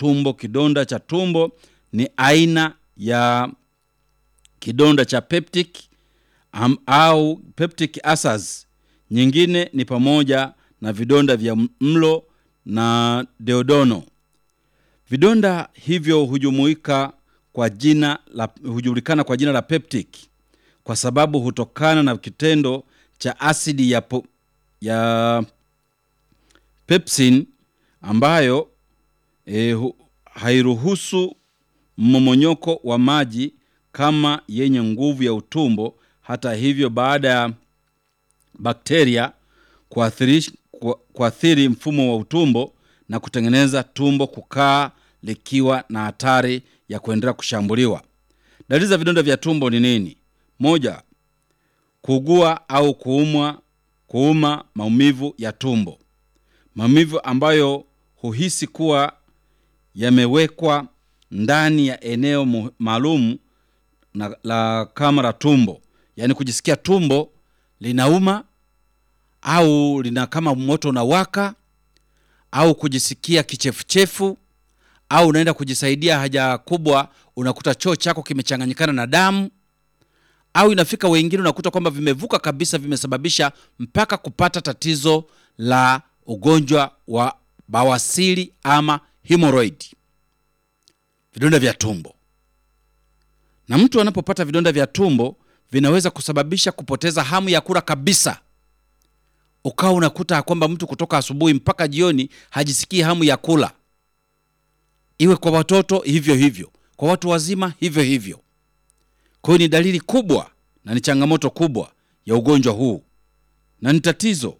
tumbo. Kidonda cha tumbo ni aina ya kidonda cha peptic am, au peptic ulcers. Nyingine ni pamoja na vidonda vya mlo na deodono. Vidonda hivyo hujumuika kwa jina la hujulikana kwa jina la peptic kwa sababu hutokana na kitendo cha asidi ya, po, ya pepsin ambayo e, hu, hairuhusu mmomonyoko wa maji kama yenye nguvu ya utumbo. Hata hivyo, baada ya bakteria kuathiri, kuathiri mfumo wa utumbo na kutengeneza tumbo kukaa likiwa na hatari ya kuendelea kushambuliwa. Dalili za vidonda vya tumbo ni nini? Moja, kuugua au kuumwa, kuuma, maumivu ya tumbo, maumivu ambayo huhisi kuwa yamewekwa ndani ya eneo maalum na la kama la tumbo, yaani kujisikia tumbo linauma au lina kama moto unawaka au kujisikia kichefuchefu au unaenda kujisaidia haja kubwa, unakuta choo chako kimechanganyikana na damu, au inafika wengine unakuta kwamba vimevuka kabisa, vimesababisha mpaka kupata tatizo la ugonjwa wa bawasiri ama hemorrhoid, vidonda vya tumbo. Na mtu anapopata vidonda vya tumbo vinaweza kusababisha kupoteza hamu ya kula kabisa, ukawa unakuta kwamba mtu kutoka asubuhi mpaka jioni hajisikii hamu ya kula iwe kwa watoto hivyo hivyo, kwa watu wazima hivyo hivyo. Kwa hiyo ni dalili kubwa na ni changamoto kubwa ya ugonjwa huu, na ni tatizo.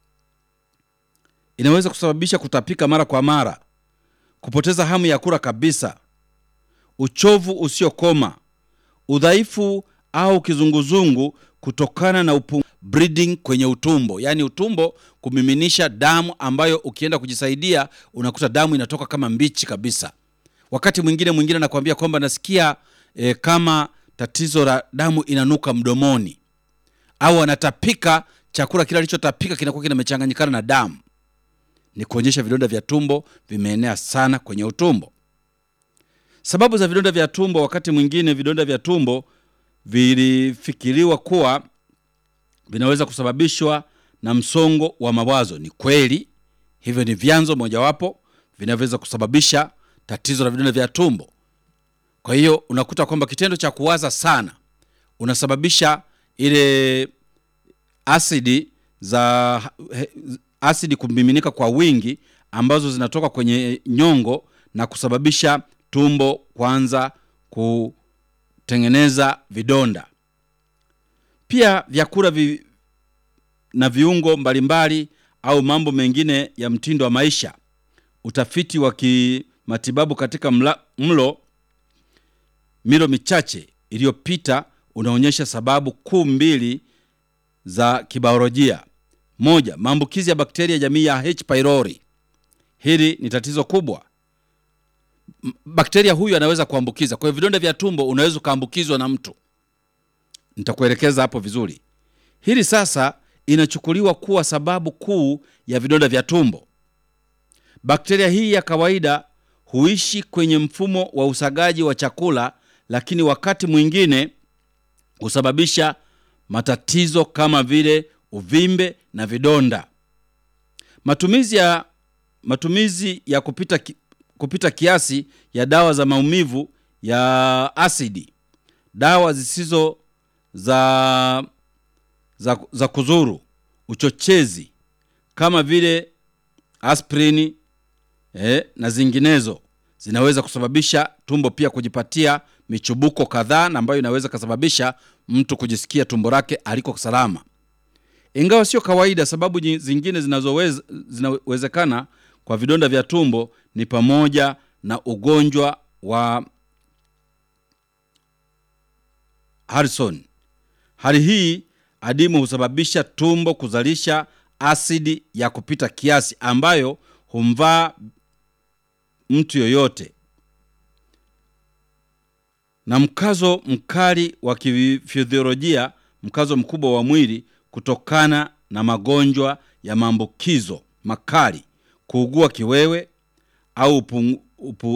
Inaweza kusababisha kutapika mara kwa mara, kupoteza hamu ya kula kabisa, uchovu usiokoma, udhaifu au kizunguzungu kutokana na upu bleeding kwenye utumbo, yaani utumbo kumiminisha damu ambayo ukienda kujisaidia unakuta damu inatoka kama mbichi kabisa. Wakati mwingine mwingine anakuambia kwamba nasikia e, kama tatizo la damu inanuka mdomoni, au anatapika, chakula kile alichotapika kinakuwa kinamechanganyikana na damu. Ni kuonyesha vidonda vya tumbo vimeenea sana kwenye utumbo. Sababu za vidonda vya tumbo, wakati mwingine vidonda vya tumbo vilifikiriwa kuwa vinaweza kusababishwa na msongo wa mawazo. Ni kweli, hivyo ni vyanzo mojawapo vinavyoweza kusababisha tatizo la vidonda vya tumbo. Kwa hiyo unakuta kwamba kitendo cha kuwaza sana unasababisha ile asidi za asidi kumiminika kwa wingi ambazo zinatoka kwenye nyongo na kusababisha tumbo kuanza kutengeneza vidonda. Pia vyakula vi, na viungo mbalimbali au mambo mengine ya mtindo wa maisha. Utafiti wa kimatibabu katika mla, mlo milo michache iliyopita unaonyesha sababu kuu mbili za kibiolojia. Moja, maambukizi ya bakteria jamii ya H pylori. Hili ni tatizo kubwa. Bakteria huyu anaweza kuambukiza. Kwa hiyo vidonda vya tumbo unaweza ukaambukizwa na mtu nitakuelekeza hapo vizuri. Hili sasa inachukuliwa kuwa sababu kuu ya vidonda vya tumbo. Bakteria hii ya kawaida huishi kwenye mfumo wa usagaji wa chakula, lakini wakati mwingine husababisha matatizo kama vile uvimbe na vidonda. Matumizi ya, matumizi ya kupita, ki, kupita kiasi ya dawa za maumivu ya asidi, dawa zisizo za, za, za kuzuru, uchochezi kama vile aspirini eh, na zinginezo zinaweza kusababisha tumbo pia kujipatia michubuko kadhaa, na ambayo inaweza kusababisha mtu kujisikia tumbo lake aliko salama, ingawa sio kawaida. Sababu zingine zinazoweza zinawezekana kwa vidonda vya tumbo ni pamoja na ugonjwa wa Harrison. Hali hii adimu husababisha tumbo kuzalisha asidi ya kupita kiasi ambayo humvaa mtu yoyote, na mkazo mkali wa kifiziolojia, mkazo mkubwa wa mwili kutokana na magonjwa ya maambukizo makali, kuugua kiwewe au upu, upu,